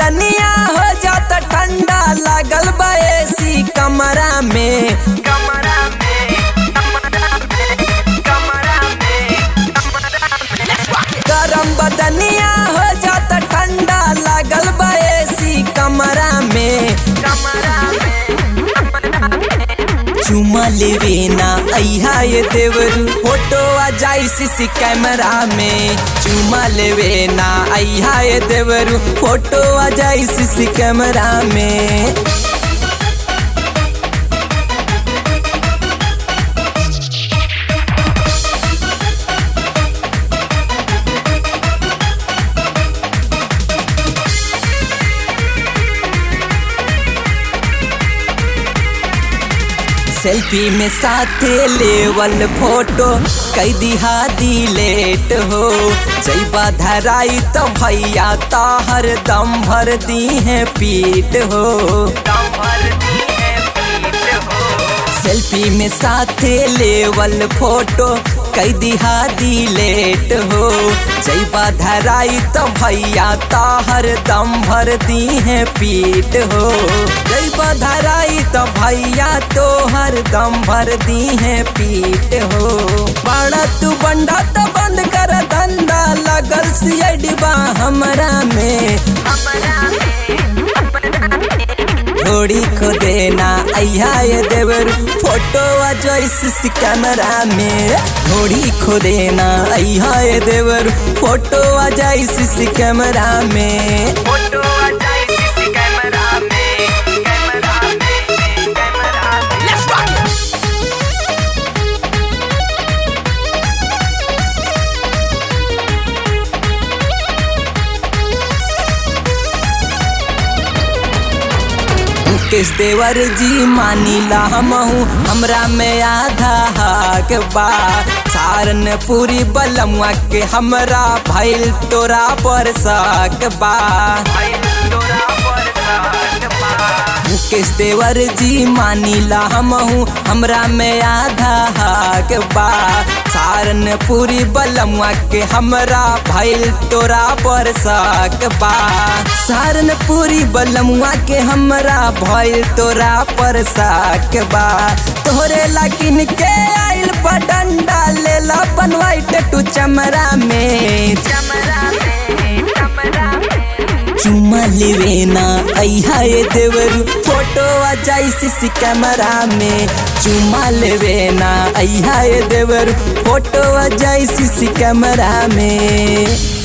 बदनिया हो जात ठंडा लागल बा एसी कमरा में कमरा में कमरा में कमरा में गरम बदनिया हो जात ठंडा लागल बा एसी कमरा में कमरा में चुमा लेवे ना अहा ये देवरू फोटो आ जाई सीसी कैमरा में चुमा लेवे ना अहा ये देवरू फोटो आ जाई सीसी कैमरा में सेल्फी में साथे लेवल फोटो कई दिहा दिलेट हो जैबा धराई तो भैया ताहर दम भर दी है पीट हो दम भर दी है पीठ हो सेल्फी में साथे लेवल फोटो कई दिहा दिलेट हो जैबा धराई तो भैया ताहर दम भर दी है पीट हो जैबा धराई तो भैया तोहर दम भर दी है पीट हो बड़ा तू बंडा तो बंद कर धंधा लगल सियडबा हमरा में कमरा में थोड़ी खो देना अया ये देवर फोटो आ जोइस कैमरा में थोड़ी खो देना अया ये देवर फोटो आ जाइस कैमरा में फोटो आ जाए सीसी कैमरा में कैमरा में कैमरा में लेट्स रॉक मुकेश देवर जी मानीला हमहू हमरा में आधा हक बा सारन पूरी बलमुआ के हमरा भइल तोरा पर शक बा भाई तोरा बरसात पा मुकेश देवर जी मानीला हमहू हमरा में आधा हक बा सारन पूरी बलमुआ के हमरा भइल तोरा पर शक बा सारन पूरी बलमुआ के हमरा भइल तोरा पर शक बा तोहरे लाकिन के आइल पडंडा लेला बनवाई टू चमरा में कमरा में कमरा में चुमा लेवे ना अहा ये देवरू फोटो आ जाई सीसी कैमरा में चुमा लेवे ना अहा ये देवरू फोटो आ जाई सीसी कैमरा में